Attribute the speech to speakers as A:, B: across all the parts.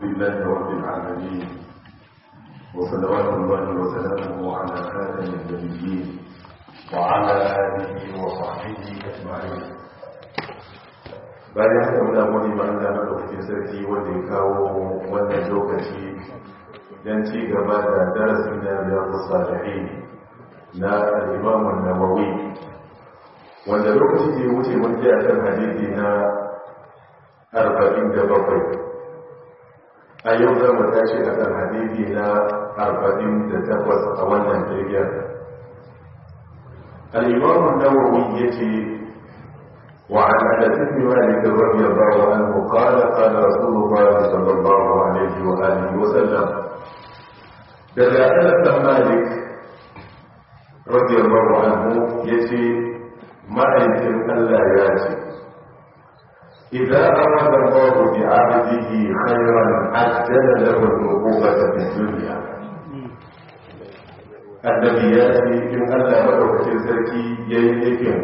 A: لله رب العالمين وصلوات الله وسلامه على خاتم النبيين وعلى آله وصحبه أجمعين bayan haka muna gode ma Allah madaukakin sarki wanda ya kawo wannan lokaci don ci gaba da darasin da riyadu salihin na al-Imam an-Nawawi wanda lokaci da ya wuce mun ji akan hadisi na 47 a yau za mu tashi akan hadisi na 48 a wannan jirgin al-Imam an-Nawawi yace وعن انس بن مالك رضي الله عنه قال قال رسول الله صلى الله عليه واله وسلم daga anas dan malik radiyallahu anhu yace ma'aikin Allah ya ce idza arada Allah bi 'abdihi khayran ajjala lahu al-uqubata fi dunya annabi ya ce in Allah madaukakin sarki yayi nufin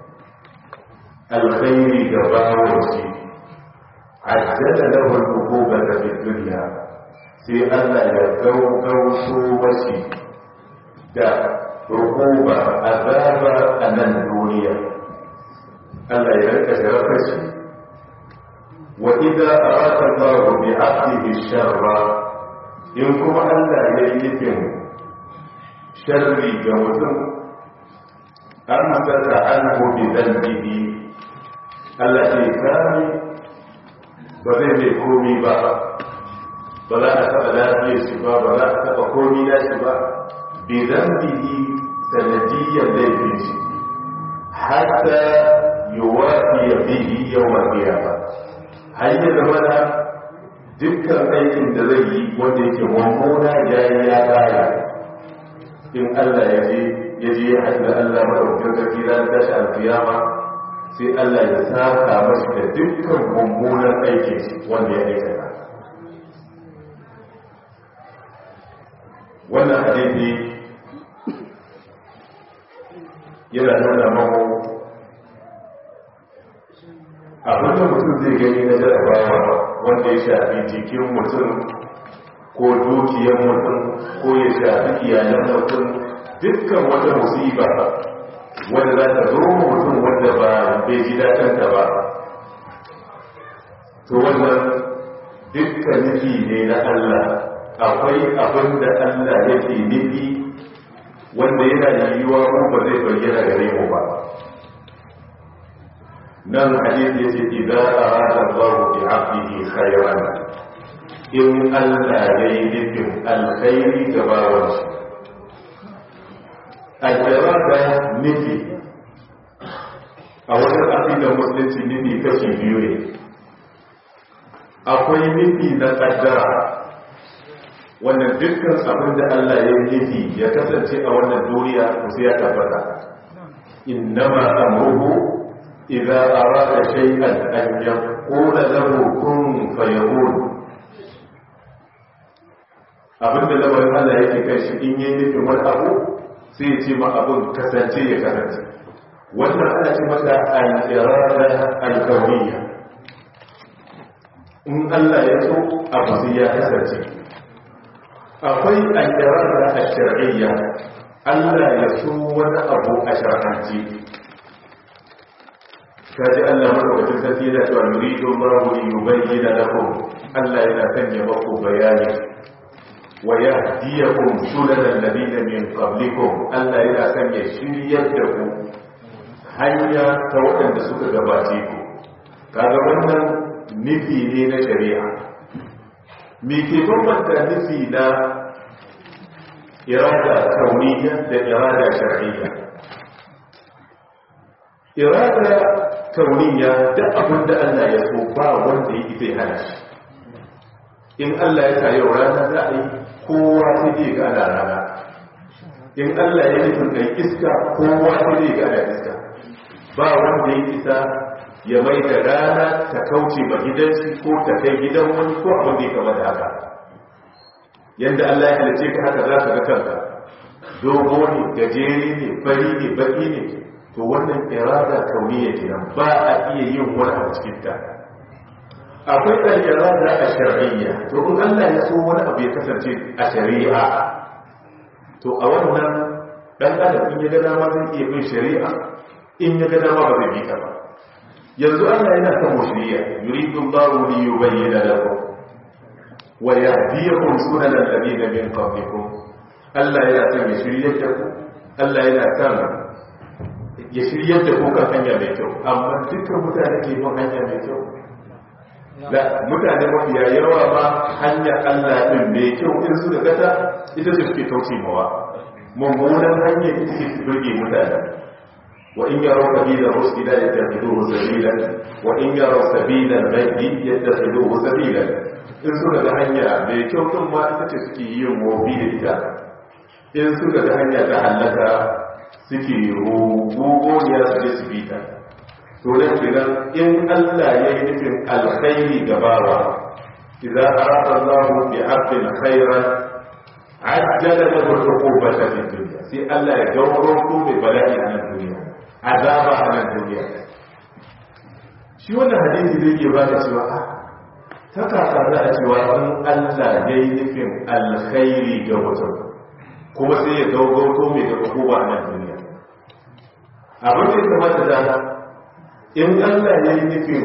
A: alkhairi ga bawanci ajjala lahu al-uqubata fi dunya sai Allah ya gaugauso washi da rukuba azaba a nan duniya Allah ya rika sharafa shi wa idza arada Allah bi 'abdihi sharra in kuma Allah ya yi nufin sharri ga mutum amsaka anhu bi dhanbihi Allah ce kame ba zai mai komi ba ba za a taɓa lafiyar shi ba ba za a taɓa komi na shi ba bidan bihi sanadiyyar laifin shi hatta yuwafi ya bihi yau mafiya ba har yi zama da dukkan aikin da zai yi wanda yake mummuna ya yi ya kaya in Allah ya je ya je ya haɗu da Allah maɗaukin sarki ranar tashi alkiyama sai Allah ya saka mashi da dukkan mummunan aiki wanda ya aikata wannan hadisi yana nuna mako abin da mutum zai gani na jarabawa wanda ya shafi jikin mutum ko dukiyar mutum ko ya shafi iyalan mutum dukkan wata musiba wanda za ta zo mutum wanda ba bai ji daɗinta ba to wannan dukkan nufi ne na Allah akwai abin da Allah yake nufi wanda yana yiwuwa mu ba zai bayyana gare mu ba nan hadisi yace idza arada Allah bi 'abdihi khayran in Allah yayi nufin alkhairi ga bawansa al-irada nufi a wajen aƙidar musulunci nufi kashi biyu ne akwai nufi na ƙaddara wannan dukkan abin da Allah ya nufi ya kasance a wannan duniya sai ya tabbata innama amruhu idza arada shay'an an yaqula lahu kun fayakun abinda lamarin Allah yake kai shi in yi nufin wani abu sai ya ce ma abin kasance ya kasance wannan ana ce mata al-irada al-kawniyya in Allah ya so abu sai ya kasance akwai al-irada al-shar'iyya Allah ya so wani abu a shar'anci kaji Allah madaukakin sarki yana cewa yuridu Allahu li yubayyana lakum Allah yana sanya maku bayani wa yahdiyakum sunanal ladina min qablikum Allah yana sanya shiryar da ku hanya ta waɗanda suka gabace ku kaga wannan nufi ne na shari'a me ke bambanta nufi na irada kauniya da irada shar'iyya irada kauniya da abin da Allah ya so ba wanda ya zai hana shi in Allah ya sa yau rana za a yi kowa sai zai ga ana rana in Allah ya nufin kai iska kowa sai zai ga ana iska ba wanda ya isa ya mai da rana ta kauce ba gidansu ko ta kai gidan wani ko abin da ya kama da haka yadda Allah ya halice ka haka za ka ga kanka dogo ne gajere ne fari ne baki ne to wannan irada kauniya kenan ba a iya yin wani a cikin ta akwai al-irada ash-shar'iyya to in Allah ya so wani abu ya kasance a shari'a to a wannan dan adam in ya ga dama zai iya bin shari'a in ya ga dama ba zai bi ta ba yanzu Allah yana son mu shari'a yuridu Allahu li yubayyana lakum wa yahdiyakum sunana alladhina min qablikum Allah yana son ya shiryar da ku Allah yana son ya shiryar da ku kan hanya mai kyau amma dukkan mutane ke bin hanya mai kyau da mutane mafiya yawa ma hanya Allah din mai kyau in su da gata ita ce suke kauce mawa mummunan hanyar ita ce su burge mutane wa in yaro sabila rusila yattakhidhuhu sabila wa in yaro sabila al-ghaybi yattakhidhuhu sabila in suka ga hanya mai kyau din ma ita ce suke yin mobi da ita in suka ga hanya ta halaka suke rugogoniya su je su bi ta to nan kenan in Allah ya yi nufin alkhairi gabawa idza arada Allah bi 'abdin khairan ajjala lahu al-uqubata fi dunya sai Allah ya gauro ko mai bala'i a nan duniya azaba a nan duniya shi wannan hadisi zai ke bada cewa ta kaka za a cewa in Allah ya yi nufin alkhairi ga mutum kuma sai ya gaugauto mai da hukuma a nan duniya abin da ya kamata da in Allah ya yi nufin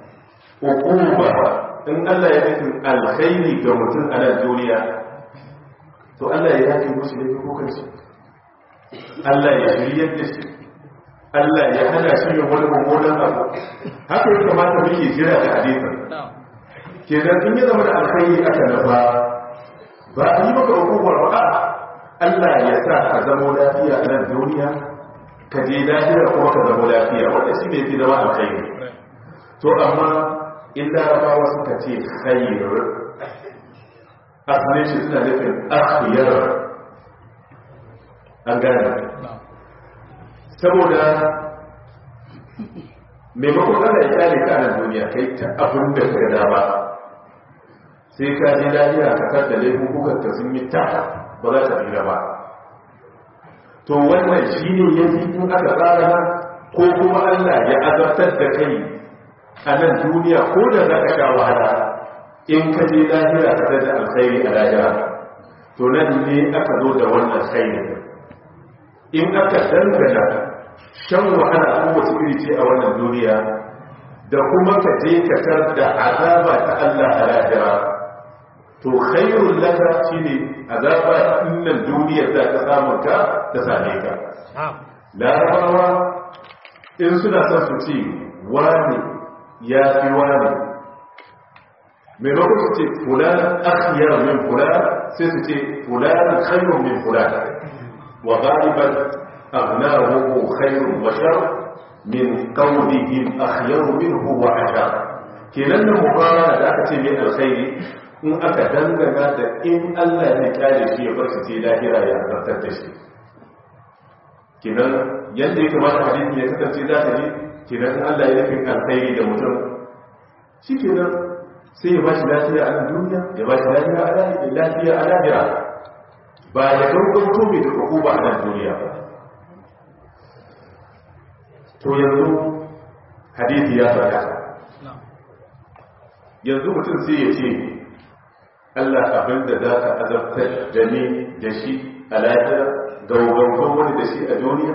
A: hukuma in Allah ya nufin alkhairi ga mutum a nan duniya to Allah ya yafe musu da hukukan shi Allah ya shiryar da shi Allah ya hana shi yin wani mummunan abu haka ya kamata muke jira da hadisin kenan in ya zama da alkhairi aka nafa ba a yi maka hukumar ba Allah ya sa ka zama lafiya a nan duniya ka je lafiya kuma ka zama lafiya wanda shi ne fi zama alkhairi to amma in larabawa suka ce khairu asalin shi suna nufin akhiyar an gane saboda maimakon ana ya kyale ka nan duniya kai ta abin da ka dama sai ka ji lafiya ka kar da laifukan ka sun yi ta ba za ta tsira ba to wannan shi ne ya fi in aka tsara ko kuma allah ya azabtar da kai a nan duniya ko da za ka sha wahala in ka je lahira ka da alkhairi a lahira to nan ne aka zo da wannan khairi in aka dangana shan wahala kowace iri ce a wannan duniya da kuma ka je ka tar da azaba ta Allah a lahira to khairul laka shine azaba innan duniya za ta samu ka ta same ka larabawa in suna son su ce wani ya fi wani maimakon su ce fulan akhyar min fulan sai su ce fulan khairun min fulan wa ghaliban aghnahu khairun wa shar min qawlihim akhyar minhu wa ashar kenan da mubaraka da aka ce mai alkhairi in aka dangana da in Allah ya kare shi ya bar shi sai lahira ya zartar da shi kenan yadda ya kamata hadisi ya kasance za ta yi kenan Allah ya nufin alkhairi da mutum shi kenan sai ya bashi lafiya a duniya ya bashi lafiya a lafiya a lahira ba ya gaggauto mai da hukuma a nan duniya ba to yanzu hadisi ya faɗa yanzu mutum sai ya ce Allah abin da za ka azabtar da ni da shi a lahira gaugauto wani da shi a duniya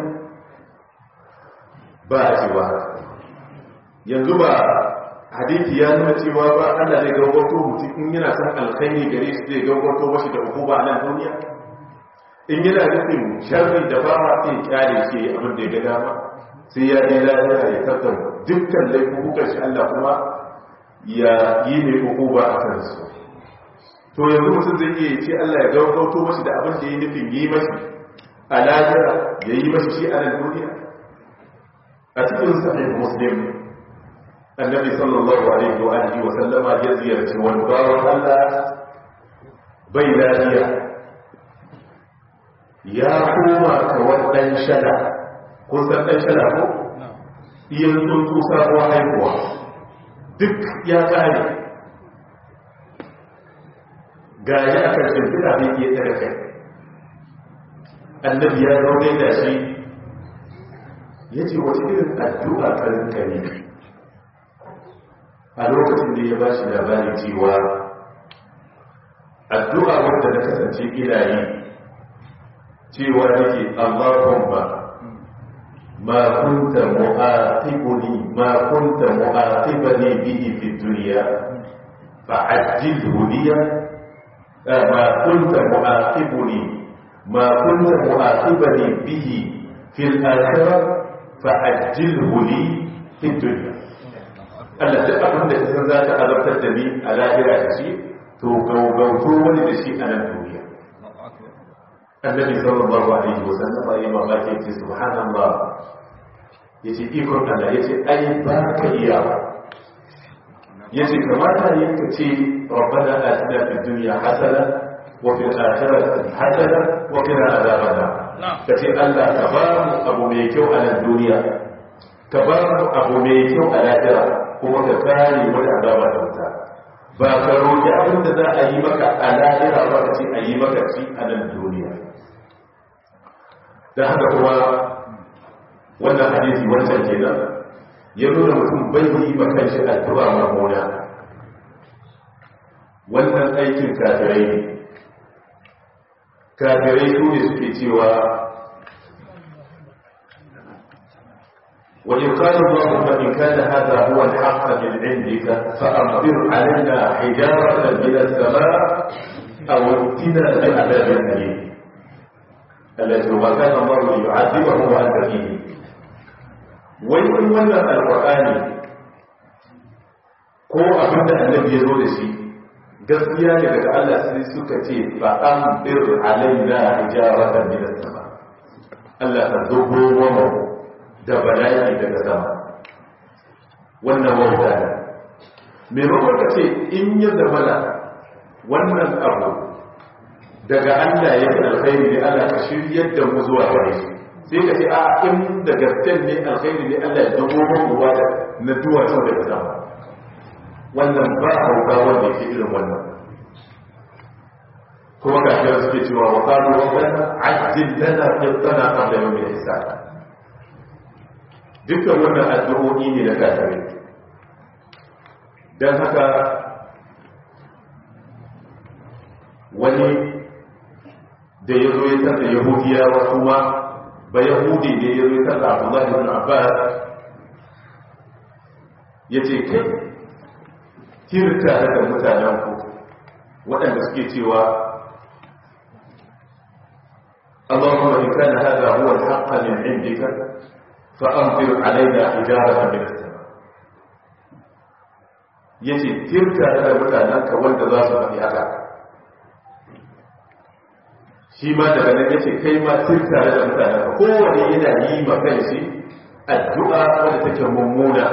A: ba a cewa yanzu ba hadithi ya nuna cewa ba Allah zai gaugauto mutum in yana san alkhairi gare shi zai gaugauto mashi da hukuma a nan duniya in yana nufin sharri da ba ma sai kyale shi abin da ya ga dama sai ya je lafiya ya tattar dukkan laifukan shi Allah kuma ya yi ne hukuma a kansu to yanzu mutum zai iya ce Allah ya gaugauto mashi da abin da ya nufin yi mashi a lahira ya yi mashi shi a nan duniya a cikin sahih muslim annabi sallallahu alaihi wa alihi wa sallama ya ziyarci wani bawan Allah bai lafiya ya koma kawar dan shada kun san dan shada ko iyan tsuntsu sabuwar haihuwa duk ya kare gari a kan shimfiɗa bai iya tsara kai annabi ya zaune da shi ya ce wace irin addu'a karin kare a lokacin da ya ba shi labari cewa addu'a wanda na kasance ina yi cewa nake Allahumma ma kunta mu'aqibuni ma kunta mu'aqibani bihi fi dunya fa'ajjilhu liya ma kunta mu'aqibuni ma kunta mu'aqibani bihi fi al-akhirah fa'ajjilhu li fi dunya Allah duk abin da kasan za ta azabtar da ni a lahira da shi to gaugauto wani da shi a nan duniya annabi sallallahu alaihi wasallam ya mamaki ya ce subhanallah ya ce ikon Allah ya ce ai ba ka iya ba ya ce kamata yin ka ce rabbana atina fid dunya hasana wa fil akhirati hasana wa qina adhaban nar ka ce Allah ka ba mu abu mai kyau a nan duniya ka ba mu abu mai kyau a lahira kuma ka kare mu da azaba da wuta ba ka roƙi abin da za a yi maka a lahira ba ka ce a yi maka shi a nan duniya da haka kuma wannan hadisi wancan kenan ya nuna mutum bai yi ma kanshi addu'a mamuna wannan aikin kafirai ne kafirai su ne suke cewa وإن قال اللهم إن كان هذا هو الحق من عندك فأمطر علينا حجارة من السماء أو ائتنا بعذاب أليم الذي هو كان الله ليعذبه وأنت فيه وإن ولى القرآن ko abin da annabi ya zo da shi gaskiya ne daga Allah sai suka ce fa an bir alaina hijaratan min as-sama Allah ta zubo mu da bala'i daga sama wannan wauta ne maimakon ka ce in ya zamana wannan abu daga Allah ya fi alkhairi ne Allah ka shiryar da mu zuwa gare shi sai ka ce a in da gasken ne alkhairi ne Allah ya dago mu ruwa da na duwatsu daga sama wannan ba hauka wanda yake irin wannan kuma ga shi suke cewa wa qalu rabbana ajjil lana qittana qabla yawm al-hisab dukkan wannan addu'o'i ne na kafirai dan haka wani da ya zo ya tarda yahudiyawa kuma ba yahudi ne ya zo ya tarda abdullahi ibn abbas ya ce kai tirta da mutanen ku waɗanda suke cewa اللهم إن كان هذا هو الحق من عندك فأمطر علينا حجارة من السماء yace tirka da mutanenka wanda za su faɗi haka shi ma daga nan yace kai ma tirka da mutanenka kowane yana yi ma kai shi addu'a wadda take mummuna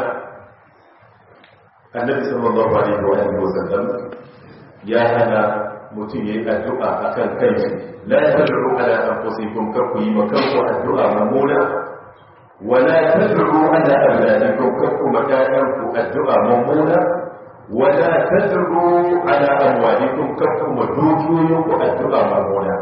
A: annabi sallallahu alaihi wa alihi wasallam ya hana mutum yayi addu'a akan kai shi la tad'u ala anfusikum kar ku yi ma kanku addu'a mummuna wala tad'u ala awladikum kar ku makayanku addu'a mummuna wala tad'u ala amwalikum kar ku madukiyoyinku addu'a mummuna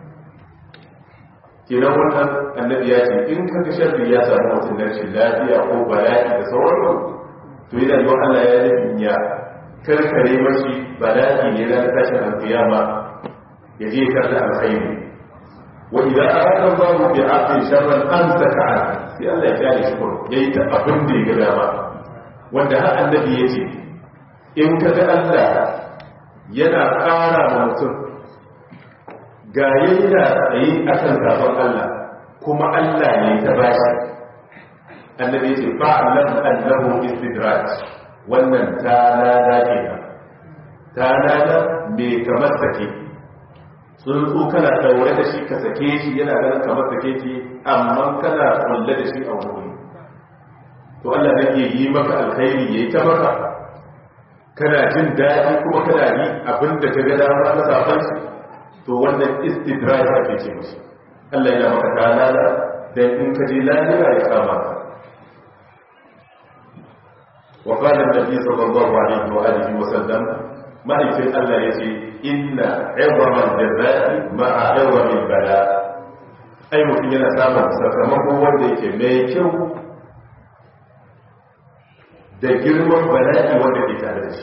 A: kenan wannan annabi ya ce in kaga sharri ya samu mutum na rashin lafiya ko bala'i da sauransu to yana yi wa Allah ya nufin ya karkare mashi bala'i ne na tashin alkiyama ya je karda alkhairi wa idan arada Allahu bi 'abdin sharran amsaka an sai Allah ya kare shi kuma yayi ta abin da ya ga dama wanda har annabi ya ce in ka ga Allah yana ƙara ma mutum ga yana tsaye akan sabon Allah kuma Allah ne ta bashi annabi ce fa'alam annahu istidraj wannan ta lada kenan ta lada me kamar sake tsuntsu kana daure da shi ka sake shi yana ganin kamar sake ki amma kana kulle da shi a wuri to Allah zai iya yi maka alkhairi yayi ta maka kana jin daɗi kuma kana yi abin da ka ga dama na safan shi to wannan istidraj ake ce mishi Allah yana maka ta lada dan in ka je lafiya ya kama ka وقال النبي صلى الله عليه وآله وسلم ما يفعل الله يتي إن عظم الجزاء مع عظم البلاء أي mutum yana samun sakamako wanda yake mai kyau da girman bala'i wanda ke tare da shi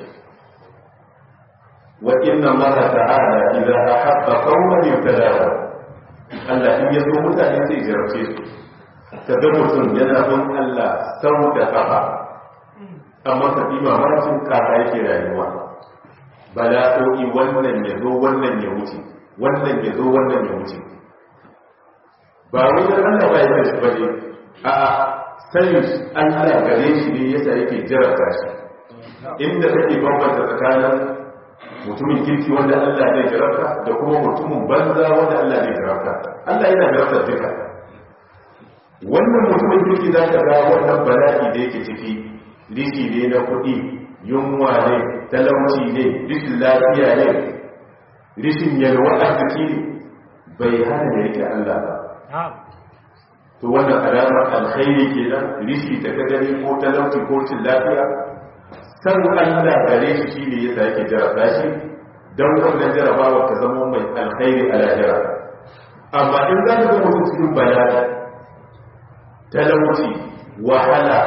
A: wa inna allaha ta'ala idza ahabba qauman yabtalahu Allah in ya so mutane zai jarabce su kaga mutum yana bin Allah sau da kafa amma ka bi mamakin kaka yake rayuwa bala'o'i wannan ya zo wannan ya wuce wannan ya zo wannan ya wuce ba wai da Allah ba ya shi bane a sanin Allah gare shi ne yasa yake jarabta shi inda kake bambanta tsakanin mutumin kirki wanda Allah zai jarabta da kuma mutumin banza wanda Allah zai jarabta Allah yana jarabta duka wannan mutumin kirki za ka ga wannan bala'i da yake ciki rishi ne na kuɗi yunwa ne talauci ne rishin lafiya ne rishin yalwa arziki ne bai hana da yake Allah ba to wannan alamar alkhairi kenan rishi da ka gani ko talauci ko cin lafiya san Allah gare shi shine yasa yake jarabta shi dan wannan jarabawa ta zama mai alkhairi a lahira amma in za ka ga mutum cikin bala'i talauci wahala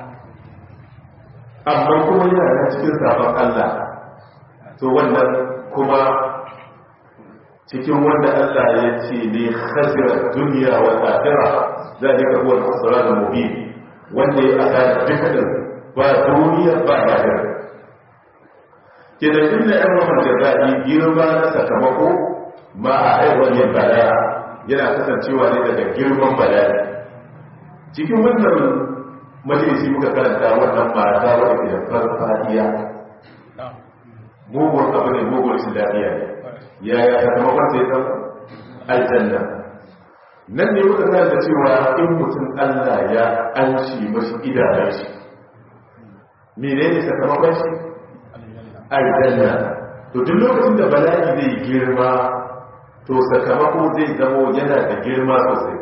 A: amma kuma yana nan cikin sabon Allah to wannan kuma cikin wanda Allah ya ce ne khasira duniya wa akhirah zalika huwa al-khusran al-mubin wanda ya asara dukkan ba duniya ba lahira kidan inda ɗan wannan jaza'i girma na sakamako ma a aiwon yin bala yana kasancewa ne daga girman bala'i cikin wannan majalisi muka karanta wannan mata wadda ke da farfadiya mugun abu ne mugun shi lafiya ne yaya sakamakon sai san aljanna nan ne muka karanta cewa in mutum allah ya an shi mashi idanun shi menene sakamakon shi aljanna to duk lokacin da bala'i zai girma to sakamako zai zamo yana da girma sosai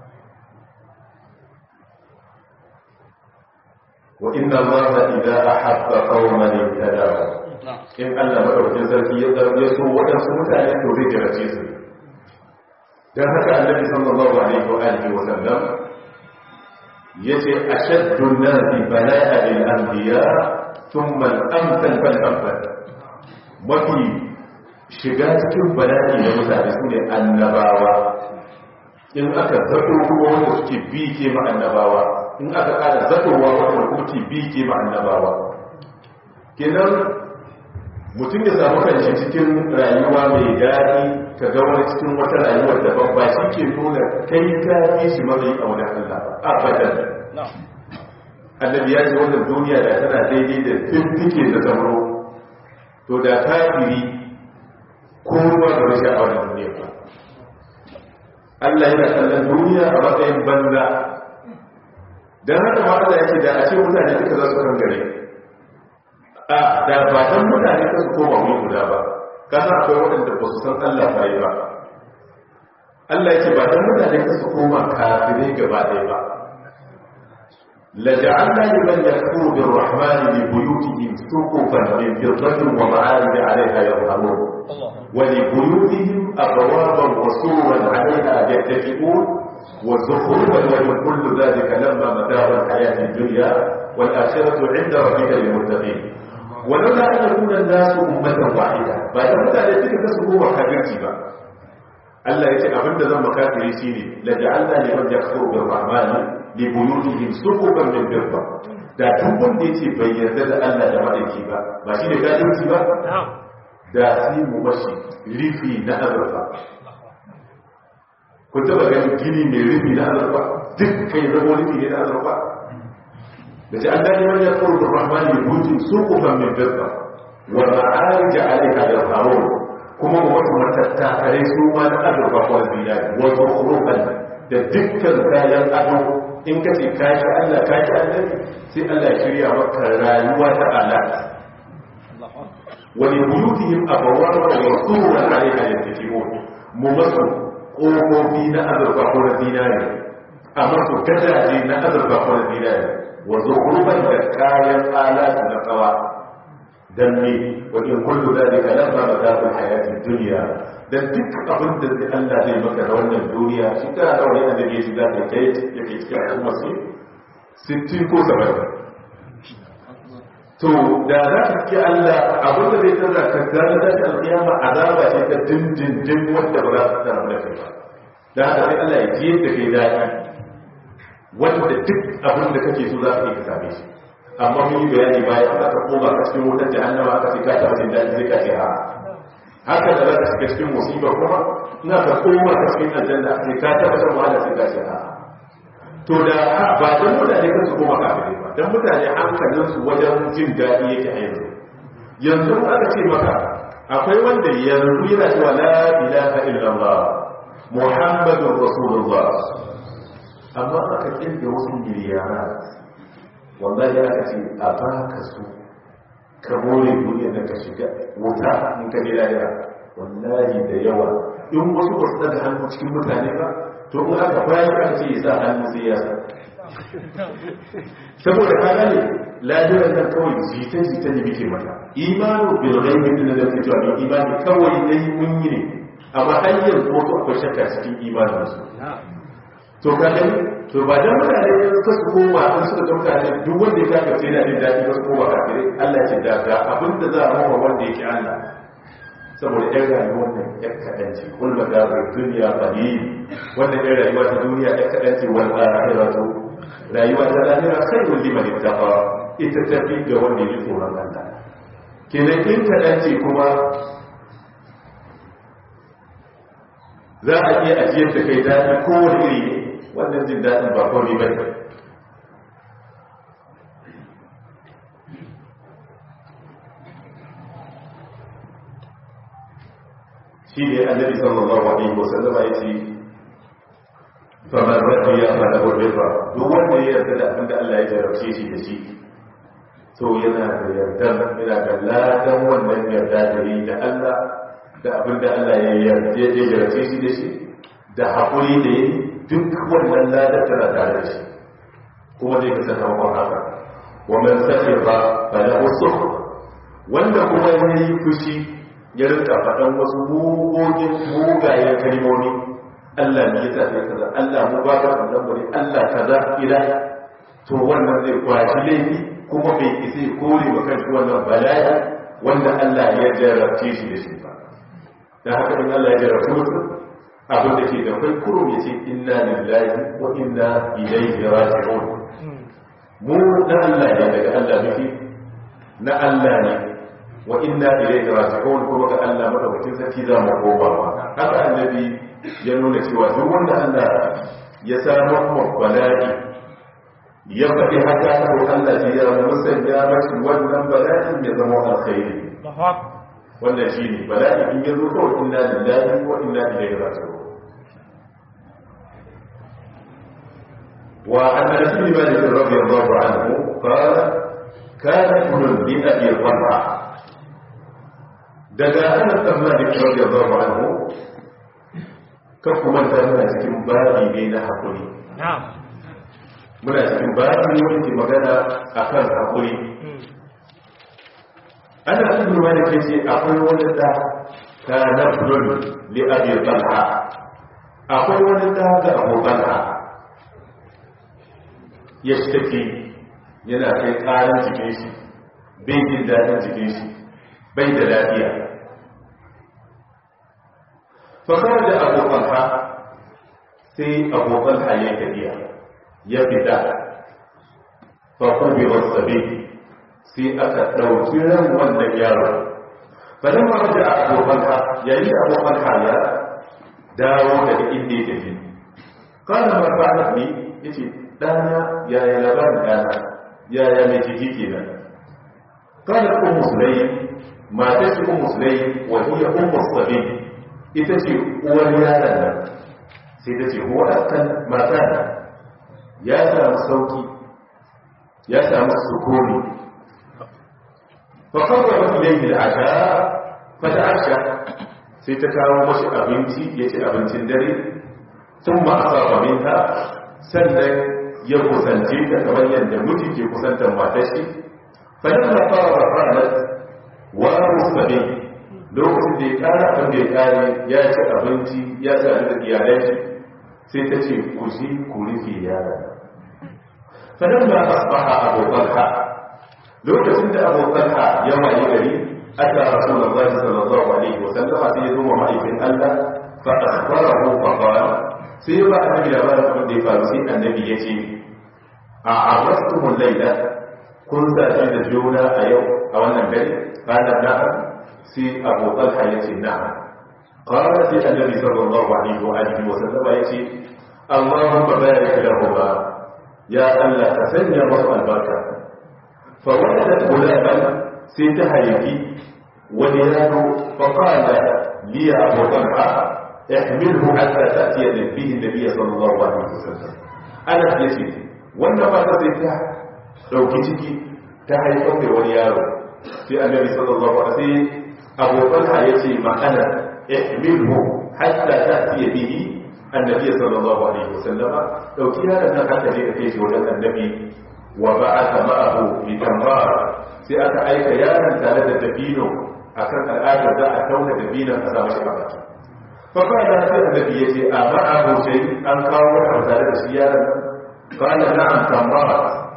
A: wa inna allaha idza ahabba qauman ibtadahu in Allah madaukakin sarki ya zarge su waɗansu mutane to zai jarace su dan haka annabi sallallahu alaihi wa alihi wa sallam yace ashaddu an-nasi bala'a bil anbiya thumma al-amthal fal amthal mafi shiga cikin bala'i da mutane su ne annabawa in aka zato kuma wanda suke bi ke ma annabawa in aka kada zatowa wanda kuma ke bi ke ma annabawa kenan mutum ya samu kanshi cikin rayuwa mai daɗi ka ga wani cikin wata rayuwar da babba shi ke nuna kai ka fi shi matsayi a wani Allah abadan annabi ya ce wannan duniya da tana daidai da fiffike da zamro to da kafiri ko ruwa da rashin a wannan duniya ba Allah yana kallon duniya a matsayin banza don haka ma Allah ya ce da a ce mutane duka za su kan gare a da ba dan mutane ka su koma wani guda ba ka san akwai waɗanda ba su san Allah bai ba Allah ya ce ba dan mutane ka su koma kafirai gaba ɗaya ba لجعلنا لمن يكفر بالرحمن لبيوتهم سقفا من فضة ومعارج عليها يظهرون ولبيوتهم أبوابا وسورا عليها يتكئون وزخرفا ومن كل ذلك لما متاع الحياة الدنيا والآخرة عند ربك للمتقين ولولا أن يكون الناس أمة واحدة بعد متى ذلك تسبوا وحبيبتي بقى Allah ya ce abinda zan makafiri shi ne la ja'alna liman yakfuru bir rahmani li buyutihim suqufan min fidda da duk wanda yace bai yarda da Allah da madaki ba ba shi ne kafirci ba da sai mu mashi rifi na azurfa kun taba ganin gini mai rifi na azurfa duk kai zama rifi ne na azurfa da ja'alna liman yakfuru bir rahmani li buyutihim suqufan min fidda wa ma'arij 'alayha yarhamun kuma wasu matattakarai su ma na azurfa ko zinari wasu kurufan da dukkan kayan ado in ka ce kashi Allah kashi annabi sai Allah shirya maka rayuwa ta alaƙa wani buyutihim abawan wa suran alaiha yattaqiun mu masu ƙofofi na azurfa ko na zinari a masu gadaje na azurfa ko na zinari wa zukurban da kayan alatu na tsawa dan ne wajen kullu zalika lamma mata'ul hayatid dunya dan duk abin da zai Allah zai maka da wannan duniya shi kana da wani annabi shi za ka kai yake cikin al'umma su 60 ko 70 to da za ka ki Allah abin da zai tsara ka gane da ta alƙiyama azaba ce ta dindindin wanda ba za ta tsara da kai ba da haka sai Allah ya ji yadda kai daɗi wanda duk abin da kake so za ka yi ka same shi amma mun yi bayani bayan za ka koma ka cikin wutar jahannama aka ce ka taɓa jin daɗi sai ka ce a haka da za ka shiga cikin musiba kuma ina ka koma ka cikin aljanna sai ka taɓa shan wahala sai ka ce a to da ba don mutane kan su koma kafirai ba don mutane hankalinsu wajen jin daɗi yake a yanzu yanzu aka ce maka akwai wanda yanzu yana cewa la ilaha illallah muhammadun rasulullah amma aka kirga wasu miliyara wallahi aka ce a baka su ka more duniya da ka shiga wuta in ka ji lahira wallahi da yawa in wasu ba su daga hannu cikin mutane ba to in aka bayan aka ce ya sa hannu sai ya sa saboda ka gane lahirar nan kawai jita-jita ne muke mata imanu bil ghaibi din da kake cewa imani kawai dai mun yi ne amma har yanzu wasu akwai shakka cikin imanin su to ka gani to ba dan mutane suka su koma an suka ga mutane duk wanda ya kafa sai yana jin daɗi ba su koma kafirai Allah ce da ga abin da za a mawa wanda yake Allah saboda ɗan rayuwar nan ɗan kaɗan ce kul magabar duniya qalil wannan ɗan rayuwa ta duniya ɗan kaɗan ce wal akhiratu rayuwa ta lahira khairul liman ittaqa ita tafi ga wanda ya tsoron Allah kenan in kaɗan ce kuma za a iya ajiyar da kai daɗi kowane iri ne wannan jin daɗin ba komai ba ne shi ne annabi sallallahu alaihi wasallam ya ce famar rabbi ya fara gurbefa duk wanda ya yarda da abinda Allah ya jarabce shi da shi to yana da yarda yana da ladan wannan yarda da yi da Allah da abinda Allah ya yarda ya jarabce shi da shi da haƙuri da yi duk wannan ladar tana tare da shi kuma zai fi sakamakon haka wa man sahi ba ba da wasu wanda kuma ya yi fushi ya rinka faɗan wasu mugogin mugayen kalmomi Allah ne ya tafi kaza Allah mu ba ka wannan bane Allah kaza ila to wannan zai kwashi laifi kuma bai isa kore wa kanshi wannan bala'i wanda Allah ya jarabce shi da shi ba dan haka in Allah ya jarabce mutum abin da ke da kai kurum ya ce inna lillahi wa inna ilaihi raji'un mu na Allah ne daga Allah muke na Allah ne wa inna ilaihi raji'un kuma ga Allah madaukakin sarki za mu koma haka annabi ya nuna cewa duk wanda Allah ya samu mu bala'i ya faɗi haka ko Allah ya musanya mashi wannan bala'in ya zama alkhairi wannan shine bala'i in ya zo kawai inna lillahi wa inna ilaihi raji'un وعن انس بن مالك رضي الله عنه قال كان ابن لابي طلحه daga anas bin malik radiyallahu anhu kan kuma ta muna cikin babi ne na hakuri muna cikin babi ne wanda ke magana akan hakuri ana ibn malik yace akwai wani da kana ibn li abi talha akwai wani da ga abu talha ya shi yana kai karan jikin shi bai jin daɗin jikin shi bai da lafiya fakar da abokan ha sai abokan ha ya tafiya ya fita fakar bai wasu sai aka ɗauki ran wannan yaro bayan ma da abokan ha yayi abokan ha ya dawo daga inda ya tafi kana marfa ne yace dana yaya labarin dana yaya mai jiki kenan kada ku musulai mata ce ku musulai wa hiya ummu sabi ita ce uwar yaron nan sai ta ce huwa askan mata ya samu sauki ya samu sukuni fa qawwa ilayhi al-asha fa ta'asha sai ta kawo mashi abinci ya ci abincin dare thumma asaba minha sannan ya kusance ta kamar yadda miji ke kusantar matar shi fadin da fara ranar wa musabe lokacin da ya kara abin da ya kare ya ci abinci ya ci abin da iyalai shi sai ta ce ku shi ku rufe yara fadin da asbaha abokan ha lokacin da abu talha ya waye gari aka rasulullahi sallallahu alaihi wasallama sai ya zo wa ma'aikin Allah fa akhbarahu fa qala sai ba annabi labarin abin da ya faru sai annabi ya ce a arrastumul laila kun zaci da juna a yau a wannan dare qala na'am sai abu talha ya ce na'am qala sai annabi sallallahu alaihi wa alihi wa sallama ya ce Allahumma barik lahuma ya Allah ka sanya masu albarka fa waladat gulaman sai ta haifi wani yaro fa qala li abu talha ihmilhu hatta ta'tiya bihi nabiy sallallahu alaihi wasallam ana yace wannan ba ta sai ta dauki ciki ta haifar da wani yaro sai annabi sallallahu alaihi wasallam abu talha yace ma ana ihmilhu hatta ta'tiya bihi annabi sallallahu alaihi wasallam dauki yaron nan haka je ka kai shi wajen annabi wa ba'atha ma'ahu bi tamar sai aka aika yaron tare da dabino akan al'adar za a tauna dabinon a sa mashi a baki fa kana sai annabi yace a ma'ahu sai an kawo wani tare da shi yaron nan kana na'am tamar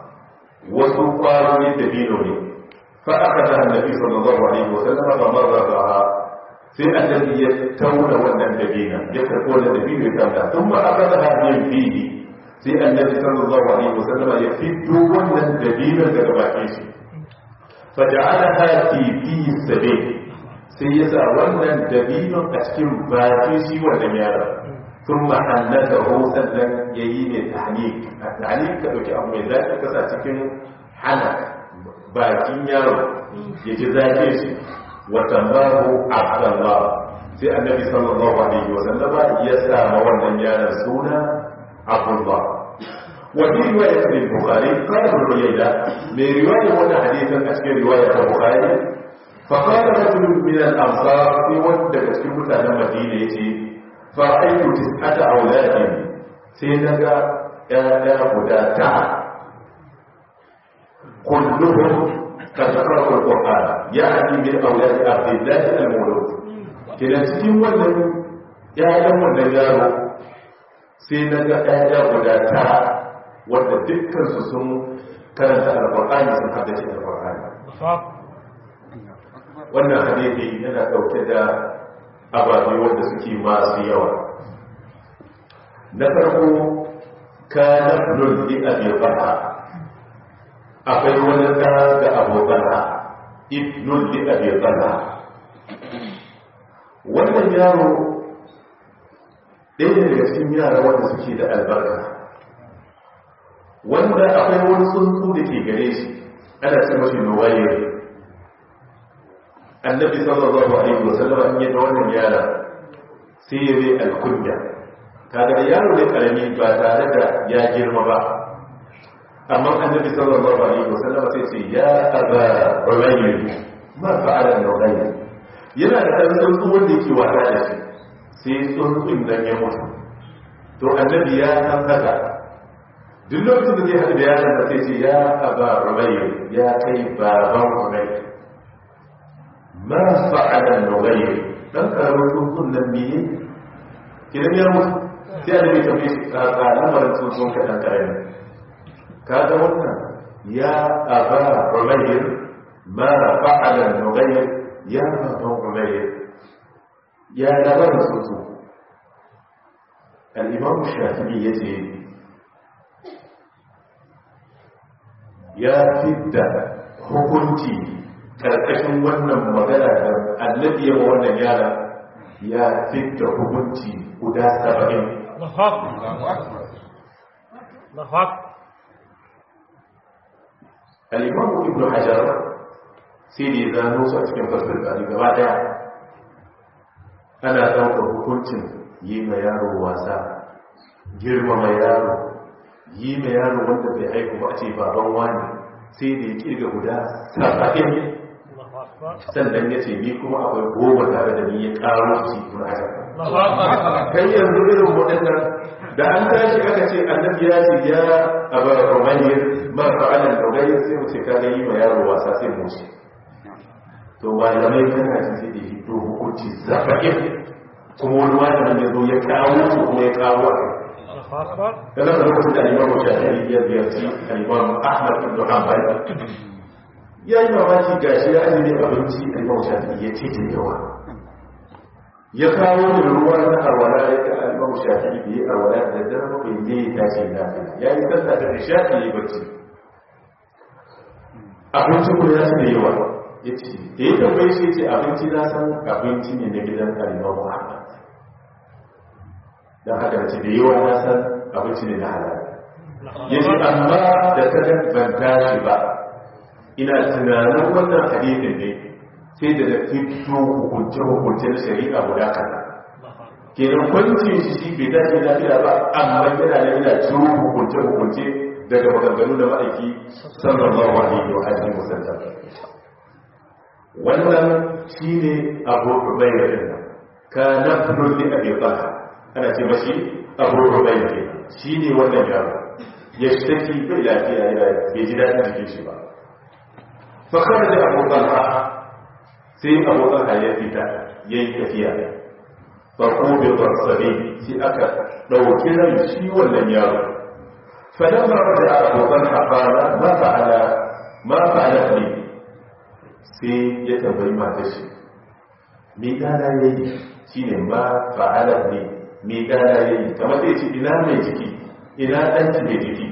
A: wasu kwayoyin dabino ne fa aka da annabi sallallahu alaihi wasallam ba marra ba sai annabi ya tauna wannan dabina ya karɓo wannan dabino ya tauna sun ma aka da hannun fiye sai annabi sallallahu alaihi wasallam ya fito wannan dabinon daga bakin shi fa ja'ala hati fi sabi sai ya sa wannan dabinon a cikin bakin shi wannan yaron sun ma hannata ho sannan ya yi mai tahnik a tahnik ka ɗauki abu mai zafi kasa cikin hana bakin yaro ya ji zafi shi watambahu abdallah sai annabi sallallahu alaihi wa sallama ya sama wannan yaron suna abdullah wa fi riwayat al-bukhari qala ibn uyayda mai riwaya wannan hadisin a cikin riwaya ta bukhari fa qala rajul min al-ansar fi wanda daga cikin mutanen madina yace fa aitu tis'ata auladin sai naga ya guda ta kulluhum قد قرأوا القرآن يعني من أولاد عبد الله المولود كنا cikin wannan ƴaƴan wannan yaro sai na ga ƴaƴa guda tara wanda dukkan su sun karanta alƙur'ani sun haddace alƙur'ani wannan hadisi yana ɗauke da ababe wanda suke masu yawa na farko kana ibn li abi bakr akwai wani da da abokana ibnul li abi talha wannan yaro ɗaya daga cikin yara wanda suke da albarka wanda akwai wani tsuntsu da ke gare shi ana ce mashi nuwayir annabi sallallahu alaihi wasallam an yi da wannan yara sai ya zai alkunya kaga yaro ne karami ba tare da ya girma ba amma annabi sallallahu alaihi wasallam sai ce ya aba rubayy ma fa'ala rubayy yana da dan tsuntsu wanda yake wata da shi sai tsuntsun nan ya mutu to annabi ya san haka duk lokacin da zai haɗu da yaron da sai ce ya aba rubayy ya kai baban rubayy ma fa'ala rubayy dan karamin tsuntsun nan biye kidan ya mutu sai annabi ya tafi shi ka lamarin tsuntsun ka dan karami kaga wannan ya aba umayr ma fa'ala nughayr ya baba umayr ya labarin sutu al-imam shafi'i yace ya fidda hukunci karkashin wannan magana da annabi ya wannan yara ya fidda hukunci guda 70
B: Allahu akbar Allahu akbar
A: الإمام ابن حجر سيدي إذا نوسى cikin fasir bari gaba daya ana ɗaukar hukuncin yi ma yaro wasa girmama yaro yi ma yaro wanda bai haiku ba a ce baban wani sai da ya kirga guda saba'in sannan ya ce ni kuma akwai goma tare da ni ya ƙaro shi ibn hajar kai yanzu irin waɗannan da an tashi aka ce annabi ya ce ya abar rumayyar ma fa'alan rumayyar sai mu ce ka ga yi ma yaro wasa sai mu ce to malamai kana ji sai da hito hukunci zafa'in kuma wani malamin ya zo ya kawo su kuma ya kawo a kai da lokacin da alimamu shafi'i ya ziyarci alimamu ahmad ibn hanbal ya yi mamaki ga shi ya azumi abinci a imam shafi ya ce da yawa ya kawo da ruwa na arwala ya ga imam shafi da ya arwala da dare bai ne ya tashi na ya yi sallah da nishaɗi ya yi bacci abinci kuma ya da yawa ya ce da ya tambaye shi ce abinci na san abinci ne na gidan kalimar muhammad don haka da ce da yawa na san abinci ne na halal ya ce amma da ta ban tashi ba ina tunanin wannan hadisin ne sai da da fito hukunce hukunce na shari'a guda kaza kenan kwancin shi shi bai dace lafiya ba amma yana da yana ciro hukunce hukunce daga maganganu da ma'aiki sallallahu alaihi wa alihi wasallam wannan shine abu rubayya din ka nafnu li abi talha ana ce mashi abu rubayya shine wannan yaro ya shtaki bai lafiya ya bai ji dadin jikin shi ba fa kharaja abu talha sai abu talha ya fita yayi tafiya fa qubida sabi sai aka dauki ran shi wannan yaro فلما رجع أبو طلحة قال ما فعل ما فعلت لي sai ya tambayi matar shi me dana ya yi shi ne ma fa'alar ne me dana ya yi kamar sai ce ina mai jiki ina ɗanci mai jiki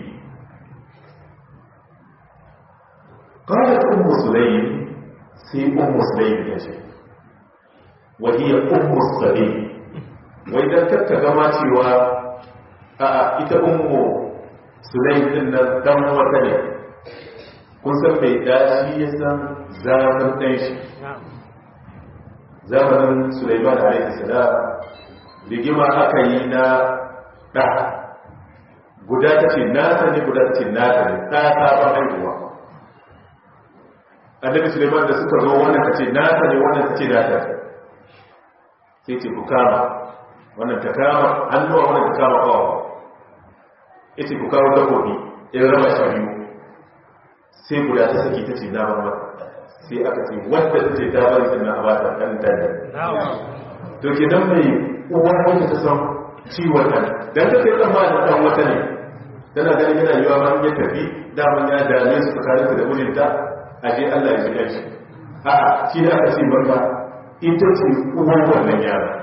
A: ƙarar ummu sulayi sai ummu sulayi ta ce wahiyar ummu sulayi wai don kakka gama cewa a ita ummu sulayi din nan dan wata ne kun san mai dashi ya san zamanin ɗan shi zamanin suleiman alaihi salam rigima aka yi na ɗa guda ta ce nasa ne guda ta ce nasa ne ɗa sabon haihuwa annabi suleiman da suka zo wannan ta ce nasa ne wannan ta ce nasa sai ce ku kama wannan ta kama hannuwa wannan ta kama kawo ita ku kawo takobi in raba shi biyu sai guda ta saki ta ce na ba sai aka ce wadda ta ce ta bari sannan a bata kan ta ne to ke nan mai uwar wanda ta san ciwon nan dan ta kai tsammanin dan wata ne tana ganin yana yiwa ma ya tafi daman ya dame su tsakanin da mijinta a je Allah ya ji shi a'a shi da aka ce maka ita ce uwar wannan yara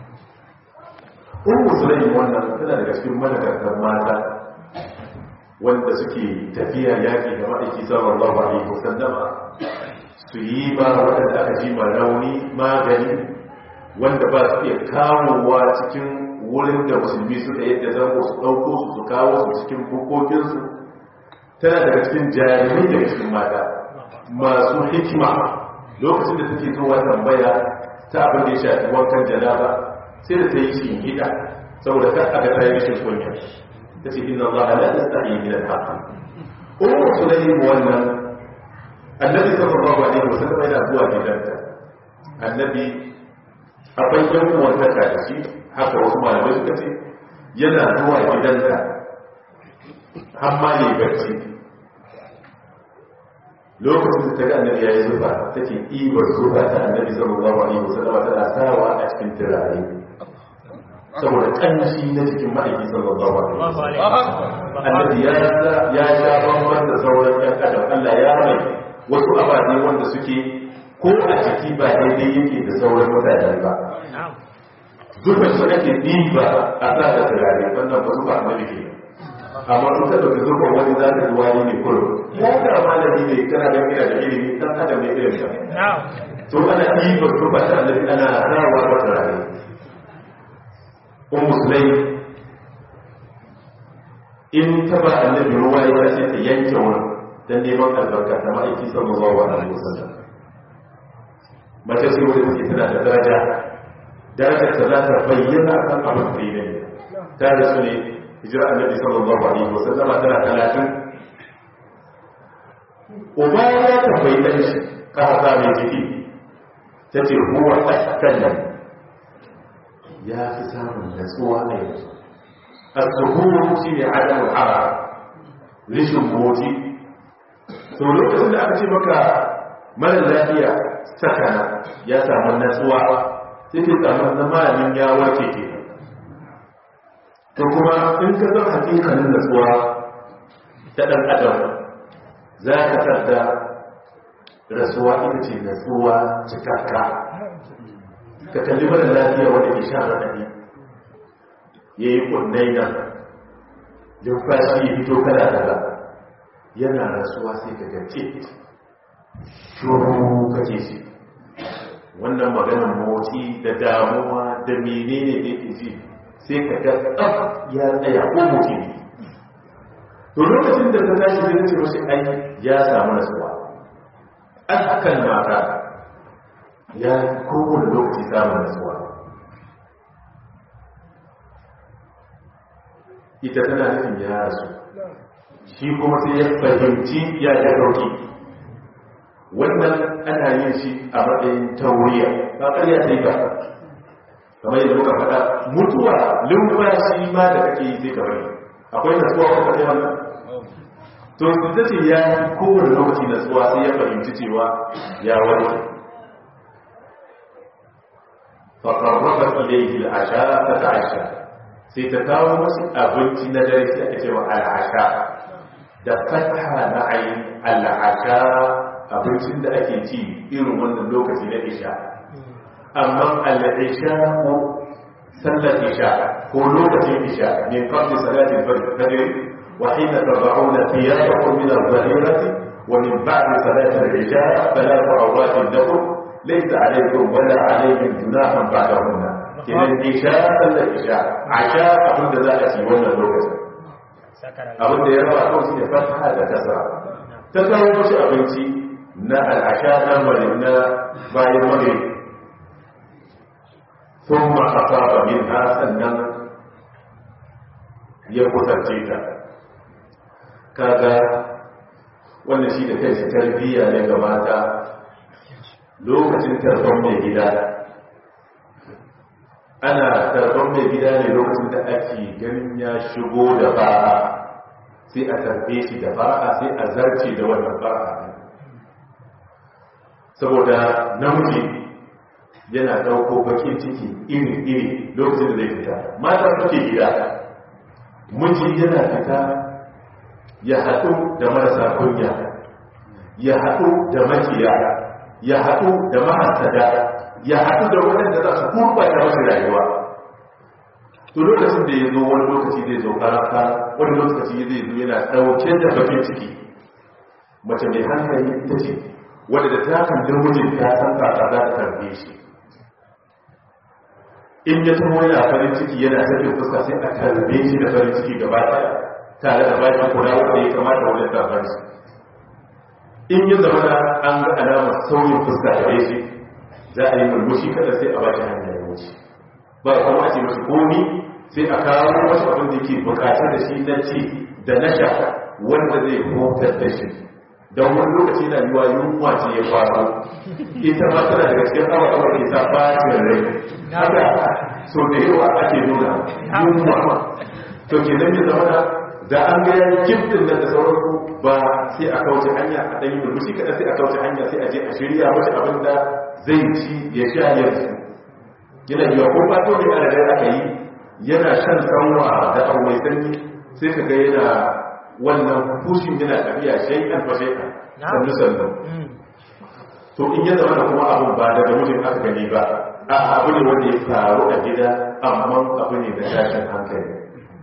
A: Ummu Sulaim wannan tana daga cikin madagartar mata wanda suke tafiya yaƙi da ma'aiki sallallahu alaihi wasallama su yi ba waɗanda aka ji ma rauni magani wanda ba su iya kawowa cikin wurin da musulmi suka yadda zango su ɗauko su su kawo su cikin bukokinsu tana daga cikin jami'ai daga cikin mata masu hikima lokacin da take zuwa tambaya ta abin da ya shafi wankan janaba sai da ta yi shi gida saboda kan aka ta yi rashin kunya ta ce inna allaha la yastahi min al-haqq ummu sulaym wannan annabi sallallahu alaihi wasallam yana zuwa gidanta annabi akwai yan uwan ta da shi haka wasu malamai suka ce yana zuwa gidanta har ma ne barci lokacin da ta ga annabi ya yi zufa take ibar zufa ta annabi sallallahu alaihi wasallam tana sawa a cikin turare saboda kanshi na cikin ma'aiki sallallahu alaihi wasallam annabi ya ya sha bamban da sauran ɗan adam Allah ya mai wasu ababe wanda suke ko a ciki ba daidai yake da sauran mutane ba zuba su ake diba a sa da turare wannan ba zuba annabi ke amma in ka dauki zuba wani za ka ji wani ne kurum ya ga malami ne kana da kira da ilimi dan adam ne irin ka to ana diba zuba ta annabi ana rawa wa turare un musulai in taba annabi ruwa ya ce ta yanke wurin don neman albarka ta ma'aiki sallallahu alaihi wasallam mace ce wanda take tana da daraja darajar ta za ta bayyana kan abin da ne ta da su ne hijira annabi sallallahu alaihi wasallam tana talatin uba ya tambayi dan shi ka hasa mai jiki ta ce huwa askallan ya fi samun natsuwa a yanzu al-zuhuru shi ne adamu hara rishin moti to lokacin da aka ce maka mara lafiya sakana ya samu natsuwa sai ke samu na malamin ya warke ke to kuma in ka san hakikalin natsuwa ta ɗan adam za ka tarda rasuwa ita ce rasuwa cikakka ka kalli mara lafiya wanda ke sha raɗaɗi ya yi ƙunnai nan numfashi ya fito kala kala yana rasuwa sai ka gace shuru kake shi wannan maganar motsi da damuwa da menene da yake ji sai ka ga tsaf ya tsaya ko mutum to lokacin da ta tashi da ce mashi ai ya samu nasuwa an hakan mata ya kowane lokaci samun nasuwa ita tana nufin ya rasu shi kuma sai ya fahimci ya ya dauki wannan ana yin shi a matsayin tauriya ba ƙarya sai ba kamar yadda muka faɗa mutuwa lumfashi ma da kake yi sai ka bari akwai nasuwa ko ka wannan to ita ce ya yi kowane lokaci nasuwa sai ya fahimci cewa ya warke فقربت إليه العشاء فتعشى sai ta kawo masu abinci na dare sai aka cewa al'asha da fatha na ayin al'asha abincin da ake ci irin wannan lokaci na isha amma al'isha ko sallar isha ko lokacin isha min qabli salati al-fajr wa hina tad'una thiyabakum min al-dhahirati wa min ba'di salati al-isha thalathu awratin lakum laysa alaykum wala alayhim junahun ba'dahunna kenan isha sallar isha asha abin da za a ci wannan lokacin abin da ya raba kawai shi ne fata da kasa ta kawo mashi abinci na al'asha na mari na bayan mari sun ma'asa ba min ha sannan ya kusance ta kaga wannan shi da kai shi tarbiyya ne ga mata lokacin tarban mai gida ana tarban mai gida ne lokacin da ake ganin ya shigo da ba'a sai a tarbe shi da ba'a sai a zarce da wannan ba'a saboda namiji yana ɗauko bakin ciki iri-iri lokacin da zai fita mata suke gida miji yana fita ya haɗu da marasa kunya ya haɗu da makiya ya haɗu da mahasada ya haɗu da waɗanda za su gurɓata masu rayuwa to lokacin da ya zo wani lokaci zai zo karanta wani lokaci zai zo yana ɗauke da bakin ciki mace mai hankali ita ce wadda da ta kan dirmujin ta san kaka za ta karbe shi in ya taho yana farin ciki yana tafi fuska sai a karbe shi da farin ciki gaba ɗaya tare da bakin kula wanda ya kamata wajen tafar shi in ya zama da an ga alamar sauyin fuska da shi za a yi murmushi kada sai a ba shi hanyar ya wuce ba kuma a ce masu komi sai a kawo wasu abin da ke bukatar da shi na ci da na sha wanda zai hutar da shi don wani lokaci na yiwa yunwa ce ya faru ita ma tana daga cikin awa awa ke sa bacin rai haka so da yawa ake nuna yunwa to ke nan ya zama da an ga yayi kiftin nan da sauransu ba sai a kauce hanya a ɗanyi murmushi kaɗan sai a kauce hanya sai a je a shirya mace abin da zai ci ya sha yanzu yana yiwa ko fato ne ana da aka yi yana shan sanwa da abu mai sanyi sai ka ga yana wannan fushin yana tafiya shaikan fa shaikan sannu sannu to in ya zama da kuma abin ba daga mutum aka gani ba a abu ne wanda ya faru a gida amma abu ne da tashin hankali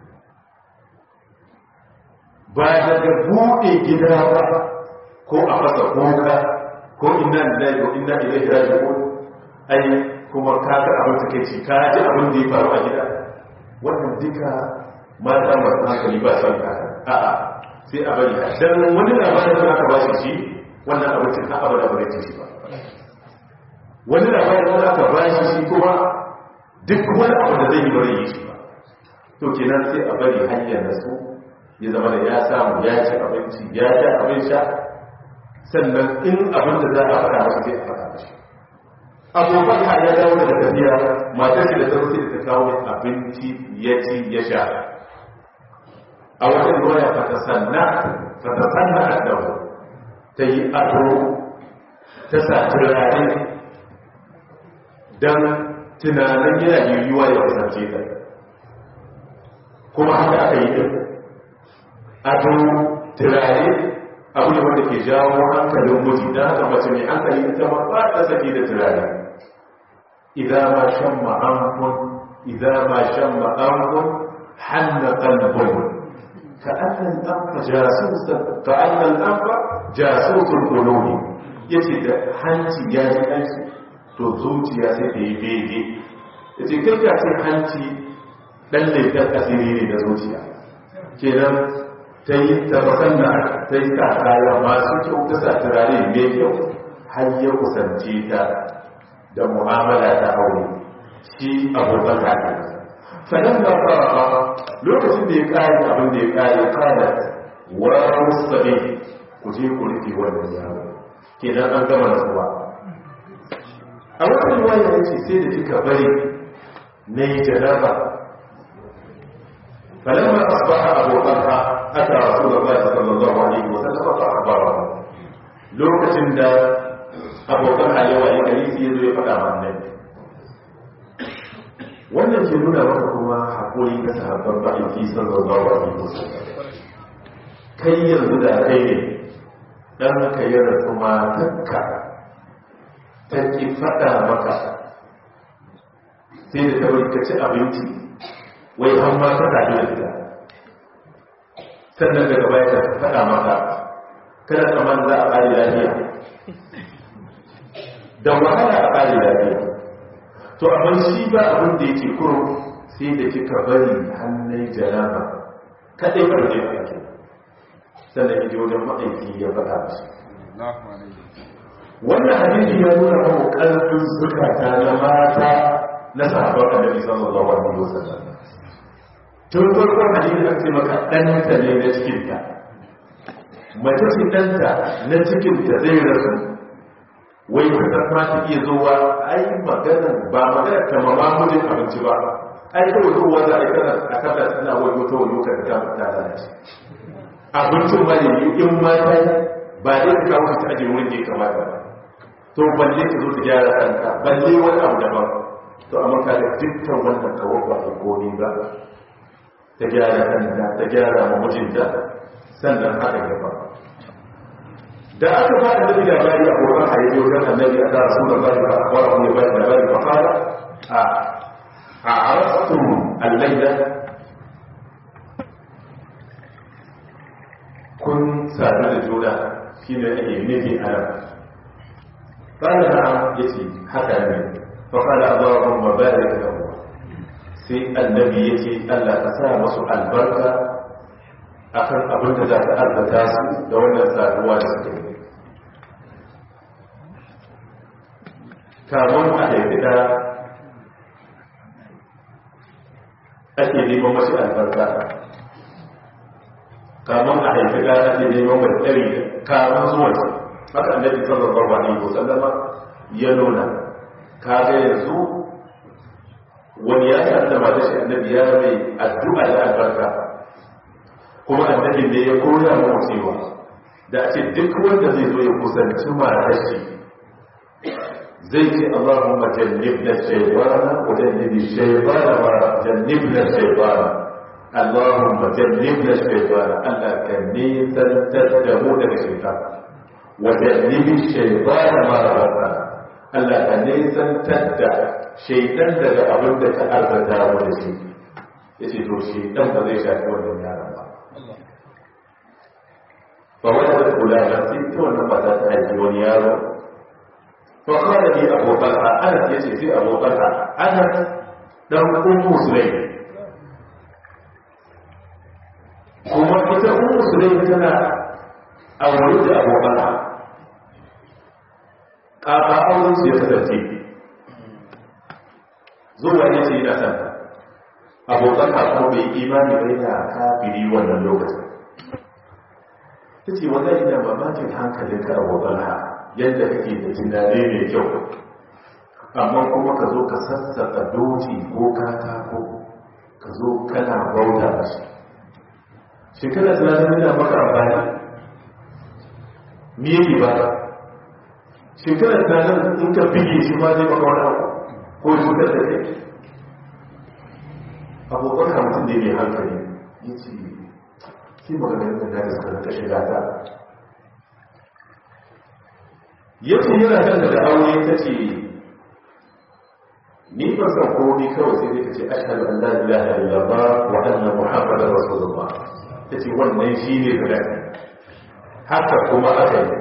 A: ba daga buɗe gida ba ko a fasa kuka ko inna lillahi wa inna ilaihi raji'un ai kuma ka ga abin take ci ka ji abin da ya faru a gida wannan duka mata masu hankali ba son ka a'a sai a bari dan wani labarin da aka ba shi shi wannan abincin ka abada ba zai ci ba wani labarin da aka ba shi shi kuma duk wani abu da zai yi ba zai yi shi ba to kenan sai a bari hanyar da su ya zama da ya samu ya ci abinci ya sha abin sha sannan in abin da za a faɗa masa sai a faɗa mashi abubuwan ha ya dawo daga tafiya matar shi da ta sai da ta kawo abinci ya ci ya sha a wajen ruwa ya fata sanna fata sanna a dawo ta yi ado ta sa turare don tunanin yana yiwuwa ya kusance ta kuma haka aka yi din ado turare abu ne wanda ke jawo hankalin miji don haka mace mai hankali ita ma ba ta saki da turare idan ma shan ma'amfun idan ma shan ma'amfun hanna kalbun ka annan ɗanfa jasusun ka annan ɗanfa jasusun kulomi ya ce da hanci ya ji ɗanshi to zuciya sai ta yi bege ya ce kai ka ce hanci ɗan laifin asiri ne na zuciya kenan ta yi tabbatar da ta yi sa kaya masu kyau ta sa turare mai kyau har ya kusance ta da mu'amala ta aure shi abokan kaka sannan da fara lokacin da ya kare abin da ya kare kare wa musabe ku je ku rufe wannan yaro kenan an gama nasuwa a wata riwaya ya ce sai da kika bari na yi janaba فلما أصبح أبو طلحة أتى رسول الله صلى الله عليه وسلم فأخبره لوكتن دا أبو طلحة يوى يكريس يزو يفقى مع النبي wannan ke nuna maka kuma haƙuri ga sahabban ba'aiki sallallahu alaihi wasallam kai yanzu da kai ne dan ka yi rasu matakka ta ki faɗa maka sai da ta ka ci abinci wai an ma ta tafi da ita sannan daga baya ta faɗa maka kada kamar za a ƙari lafiya da wahala a ƙari lafiya to abin shi ba abin da yake kuro sai da kika bari hannun jaraba kaɗai ba da yake sannan yaje wajen ma'aiki ya faɗa mashi wannan hadisi ya nuna mamu ƙarfin zukata na mata na sahabbar annabi sallallahu alaihi wasallam tun farkon hadisi aka ce maka ɗanta ne na cikinta mace ce ɗanta na cikinta zai rasu wai ka ma ta iya zuwa ai magana ba magana ta mama mujin abinci ba ai kawai zuwa za a yi kana a kasa tana wani wata wani ka ta ta lalace abincin ma ne in ma ta yi ba dai ka kawo ta aje wurin da ya kamata ba to balle ka zo ta gyara kanka balle wani abu daban to amma ka da dukkan wannan kawo ba a komi ba ta gyara kanta ta gyara ma mijinta sannan haka gaba da aka ba da nabi labari a wurin haifi wajen annabi a rasu da bari ba a kwara wani bari da bari ba fara a a arastun allaida kun sadu da juna shi ne ake nufi a nan قال نعم يتي حتى من فقال اللهم بارك له sai annabi ya ce Allah ka sa masu albarka a kan abin da za ta albata su da wannan saduwa da suke yi kamun a haifida ake neman masu albarka kamun a haifida ake neman mai tsari kamun zuwa haka annabi sallallahu alaihi wasallama ya nuna kaga yanzu wani ya sa da mata shi annabi ya mai addu'a da albarka kuma annabi ne ya koya mu cewa da a ce duk wanda zai zo ya kusanci matar shi zai ce Allahumma jannibna shaytana wa jannibi shaytana wa jannibna shaytana Allahumma jannibna shaytana Allah ka nisantar da mu daga shaytan wa jannibi shaytana ma razaqana Allah ka nisantar da shaitan daga abin da ta arzata mu da shi ya ce to shaitan ba zai shafi wannan yaron ba ba wani da kula da sai ta wannan ba za ta haifi wani yaro fa kawai ne abokan a anas ya ce sai abokan a anas dan ummu sulai kuma ita ummu sulai tana aure da abokan a ƙaƙa auren su ya kasance zuwa ya ce yana san abokan kafin bai imani bai da kafiri wannan lokacin ta ce wanda ina mamakin hankalin ka abokan ha yadda kake da tunani mai kyau amma kuma ka zo ka sassaka doci ko katako ka zo kana bauta da shi shekara tunanin yana maka amfani me yake ba shekara tunanin in ka bige shi ma zai maka wani abu ko cutar da kai abokan mutum ne mai hankali ya ce shi maganin da da suka rika shiga ta yace yana kan da aure ta ce ni ba san ko ni kawai sai dai kace ashhadu an la ilaha illallah wa anna muhammadar rasulullah tace wannan shine guda haka kuma aka yi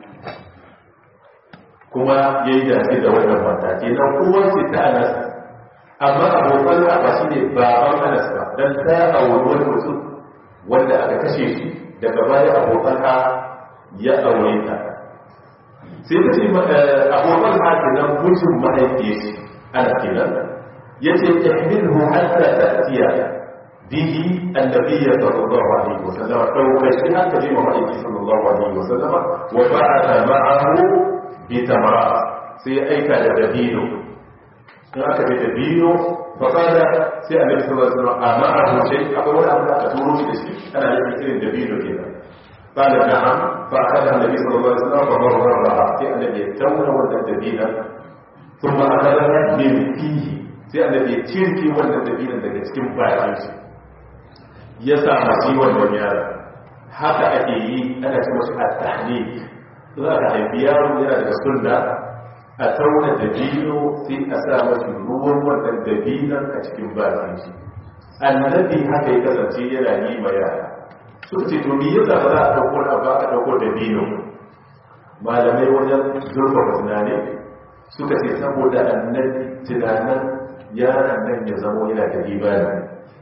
A: kuma yayi dace da wannan mata kenan uwar ce ta Anas amma abokan ba shine baban Anas ba dan ta auri wani mutum wanda aka kashe shi daga baya abokan ya aure ta sai ta ce abokan haka nan mutum mahaifiyar shi ana kenan ya ce ihmilhu hatta ta'tiya bihi annabiyya sallallahu alaihi wasallam dauka shi haka ne mahaifi sallallahu alaihi wasallam wa ba'atha ma'ahu bi tamara sai aika da dabino in aka bi dabino fa kada sai annabi sallallahu alaihi wasallam ama'ahu shay akwai wani abu da aka turo shi da shi ana yin irin dabino kenan قال نعم فأخذها النبي صلى الله عليه وسلم فمررها في الذي يتولى والدبينا ثم أخذها من فيه sai annabi ya cirki wannan dabinan daga cikin bakin shi ya sa masu wannan yaro haka ake yi ana ce masu at-tahnik za ka haifi yaro yana daga sunna a tauna dabino sai a sa masu ruwan wannan dabinan a cikin bakin shi annabi haka ya kasance yana yi ma yara suka ce to me yasa ba za a dauko da ba a dauko da bino malamai wajen zurfafa tunani suka ce saboda annabi tunanin yaran nan ya zamo yana da ibada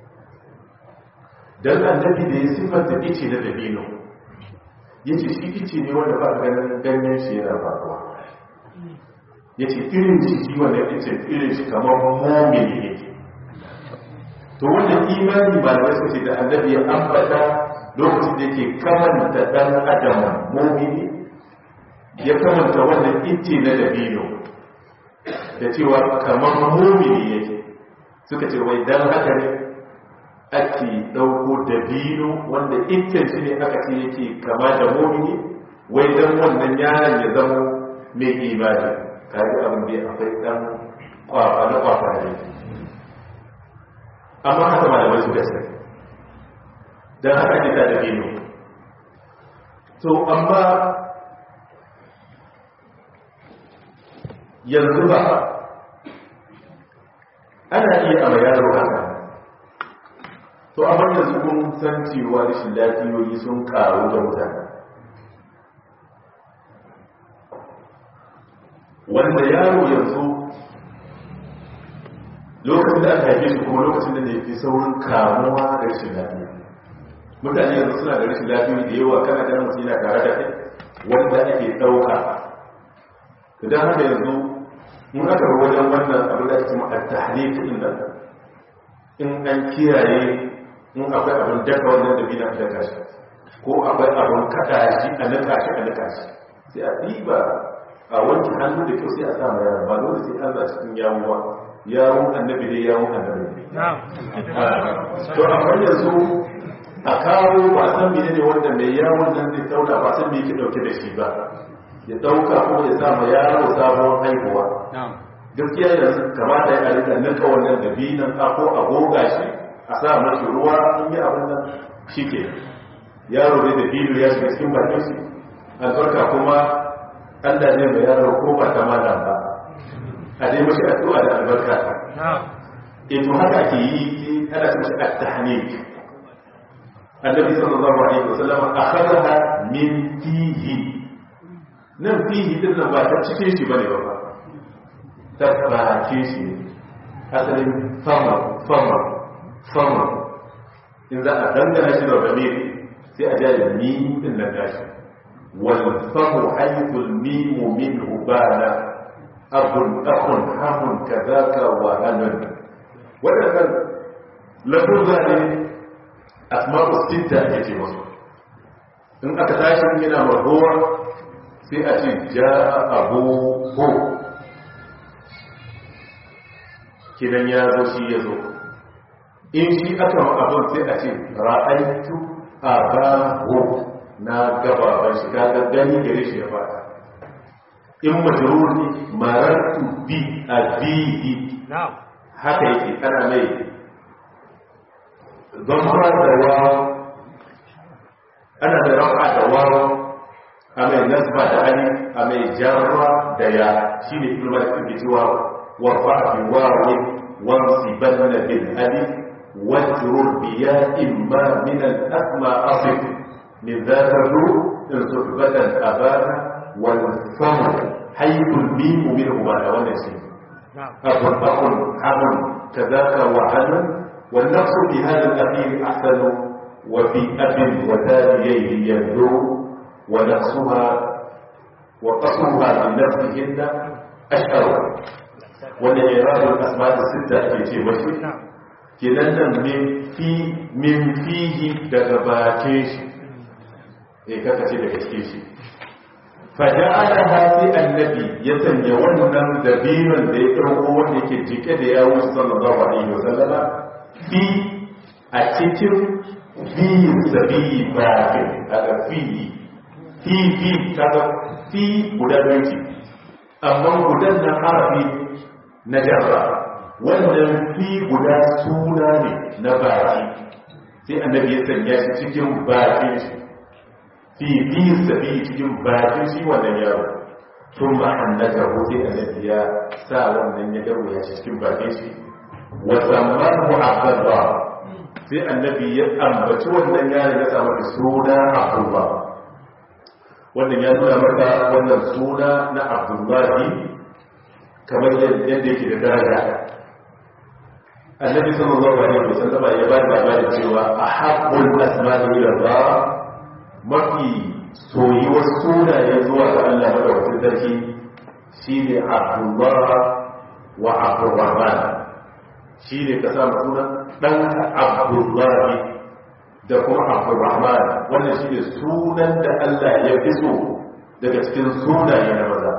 A: dan annabi da ya sifanta ice na dabino yace shi ice ne wanda ba ganin ganyen shi yana faruwa yace irin shi wanda ice irin shi kamar mu'mini yake to wannan imani malamai suka ce da annabi ya ambata lokacin da yake kamanta dan adam mumini ya kamanta wannan itti na dabino da cewa kamar mumini yake suka ce wai dan haka ne ake dauko dabino wanda iccen shi ne aka ce yake kama da mumini wai dan wannan yaron ya zama mai imani kaji abin da akwai dan kwafa na kwafa ne amma haka malamai suka ce don haka ne ta dabino to amma yanzu ba ana iya a yaro haka to amma yanzu kun san cewa rashin lafiyoyi sun karu da mutane wanda yaro yanzu lokacin da aka haife shi kuma lokacin da ne fi saurin kamuwa da rashin lafiya mutane yanzu suna da rashin lafiya da yawa kana ganin mutum yana tare da kai wanda ake ɗauka idan haka yanzu mun aka bar wajen wannan abin da ake cewa at-tahlil din nan in an kiyaye in akwai abin daka wannan da bina daka shi ko akwai abin kada shi a nika shi a nika shi sai a ɗiba a wanke hannu da kyau sai a sa ma yaro ba dole sai an za cikin yawo ba yawon annabi dai yawon annabi to amma yanzu a kawo ba san mene ne wanda mai yawon nan zai tauna ba san me yake dauke da shi ba ya dauka ko ya sa ma yaro sabon haihuwa gaskiya yanzu kamata ya rika nika wannan dabinan a ko a goga shi a sa mashi ruwa in yi abin nan shi ke yaro dai da bilu ya shiga cikin bakin shi albarka kuma allah ne mai yaro ko ba ta malam ba a dai mashi addu'a da albarka in haka ke yi ana ce mashi at-tahnik annabi sallallahu alaihi wasallam akhadaha min fihi nan fihi din nan ba ta cikin shi bane ba ta bakin shi ne asalin fama fama fama in za a dangana shi da ramiri sai a jari ni din nan gashi wal famu haythul mimu minhu bana abun akun hamun kazaka wa hanun wadannan lafuzza ne asma'u sitta ake ce masu in aka tashi yana marhuwa sai a ce ja abu ho kidan ya zo shi ya zo in shi aka ma abin sai a ce ra'aitu abahu na gababan shi ka gani gare shi ya fada in majrur ne marartu bi abihi haka yake ana mai zama da wawo ana da rafa da wawo a mai nasba da ali a mai jarra da ya shi ne ilmar suke cewa warfa fi wawo wansibanna bil ali wajrur biya imma min al asma asif min zakaru in suhbatan abana wal famu hayyul mim minhu ma da wannan shi abun abun abun kadaka wa hanun wal nafsu bi hadha al akhir ahsanu wa fi abin wa thabiyayhi yabdu ونقصها وقصرها من نفسهن أشهر wanda irabul asma da sitta ake ce mashi kenan nan min fi min fihi daga bakin shi eh kaka ce daga cikin shi fa ja'ala hadi annabi ya sanya wannan dabinon da ya dauko wanda yake jike da yawo sallallahu alaihi wasallama fi a cikin fi sabi bakin daga fi fi fi kaga fi guda biyu ce amma gudan na harafi na jarra wannan fi guda suna ne na baki sai annabi ya sanya shi cikin bakin shi fi fi sabi cikin bakin shi wannan yaro tun ma annaka ko sai annabi ya sa wannan ya dawo ya shi cikin bakin shi wa zammahu abdullah sai annabi ya ambaci wannan yaron ya sa masa suna abdullah wannan ya nuna maka wannan suna na abdullahi kamar yadda yake da daraja annabi sallallahu alaihi wasallama ya ba da labarin cewa ahabbul asma'i ila Allah mafi soyuwar sunaye zuwa ga Allah madaukakin sarki shine Abdullah wa Abdurrahman shine ka sa sunan dan Abdullah da kuma Abdurrahman wannan shine sunan da Allah ya fi so daga cikin sunaye na maza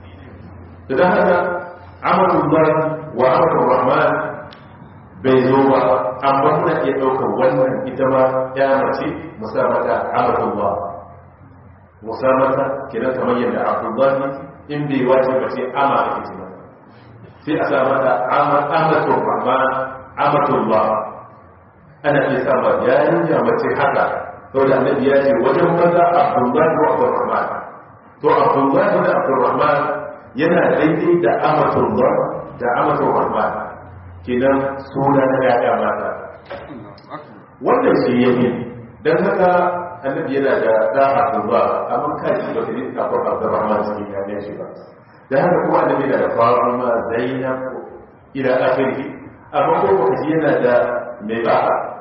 A: da haka Abdullah wa Abdurrahman bai zo ba amma muna iya ɗaukar wannan ita ma ya mace musamata amatullah musamata kenan kamar yadda abdullahi in bai wace ba ce ama ake ce ba sai a sa mata amatul rahman amatullah ana iya sa ma yarinya mace haka saboda annabi ya ce wajen maza abdullahi wa abdurrahman to abdullahi da abdurrahman yana daidai da amatullah da amatul rahman kenan suna na yaya mata wannan shi ya yi don haka annabi yana da da'a ba amma kaji ba ta yi kafin abdurrahman cikin yanar shi ba da haka kuma annabi yana da fatima zainab ila akhiri amma ko baka ji yana da mai ba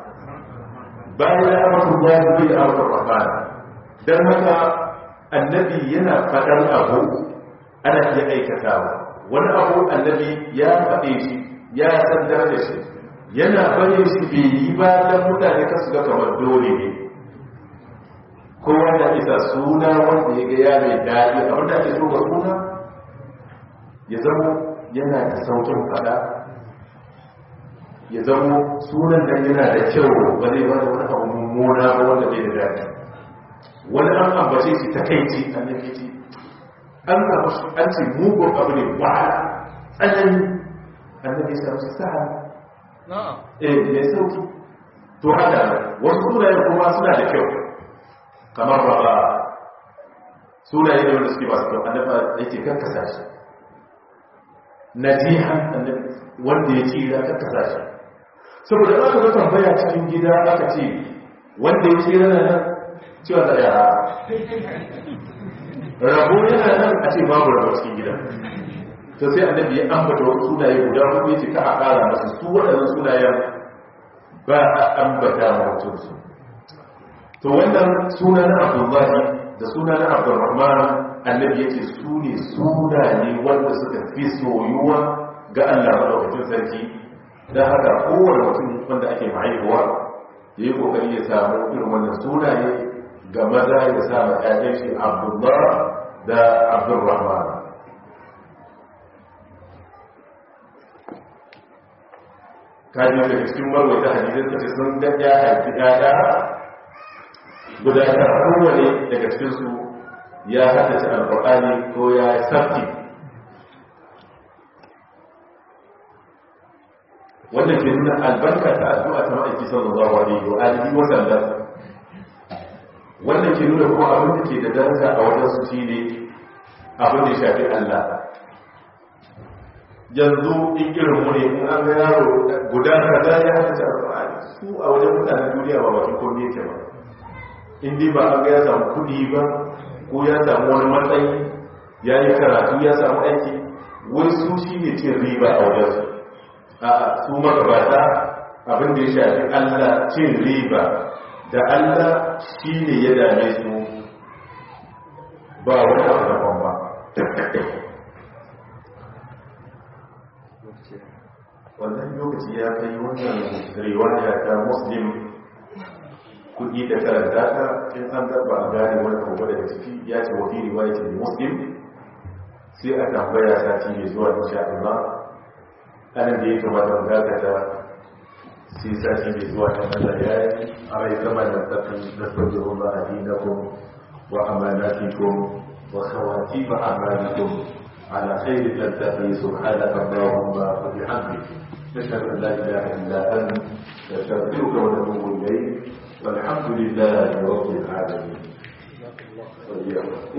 A: bayan ya amsa ba da da abdurrahman dan haka annabi yana fadar abu ana iya aikatawa wani abu annabi ya faɗe shi ya sandar da shi yana bane shi bai yi ba don mutane kasu ga kamar dole ne kowa da isa suna wanda ya ga ya mai daɗi abin da ake so ga suna ya zama yana da saukin fada ya zama sunan nan yana da kyau ba zai bada wani abu mummuna ba wanda bai da daɗi wani an ambace shi ta kai ce an yake ce an ce mugun abu ne wahala tsanani annabi ya samu sahal eh mai sauki to haka wasu sunayen kuma suna da kyau kamar raba sunaye ne wanda suke masu kyau annabi yake karkasa shi najihan annabi wanda ya ci ya karkasa shi saboda aka ga tambaya cikin gida aka ce wanda ya ci yana nan cewa da ya rabo yana nan a ce babu rabo cikin gida to sai annabi ya ambata wasu sunaye guda hudu yace ka a kara masu su waɗannan sunayen ba a ambata mutum su to wannan suna na abdullahi da suna na abdurrahman annabi yace su ne sunaye wanda suka fi soyuwa ga Allah madaukakin sarki dan haka kowane mutum wanda ake mahaifuwa ya yi kokari ya samu irin wannan sunaye ga maza ya sa ma ƴaƴan shi abdullah da abdurrahman kaji daga cikin marwaita hadisin ta ce sun ga ya haifi ƴaƴa guda ta kowane daga cikinsu ya haddace alƙur'ani ko ya sabti wannan ke nuna albarka ta addu'a ta ma'aiki sallallahu alaihi wa alihi wa sallam wannan ke nuna kuma abin da ke da daraja a wajen su shi ne abin da ya shafi Allah yanzu in irin mu ne in an ga yaro guda kaza ya haka alƙur'ani su a wajen mutanen duniya ba bakin komai yake ba in dai ba an ga ya samu kuɗi ba ko ya samu wani matsayi ya yi karatu ya samu aiki wai su shi ne cin riba a wajen su a su magabata abin da ya shafi Allah cin riba da Allah shi ne ya dame su ba wani abu daban ba wannan lokaci ya kai wannan riwaya ta muslim kudi da karanta ta in an gaba a gane wani abu daga ciki ya ce wafi riwaya ce muslim sai a tambaya sati mai zuwa insha Allah anan da ya kamata mu dakata sai sati mai zuwa ta Allah ya yi a rai kama da tafi na sabbin ba a dinakum wa amanatikum wa khawatim a'malikum على خير تلتقي سبحانك اللهم وبحمدك نشهد ان لا اله الا انت نستغفرك ونتوب اليك والحمد لله رب العالمين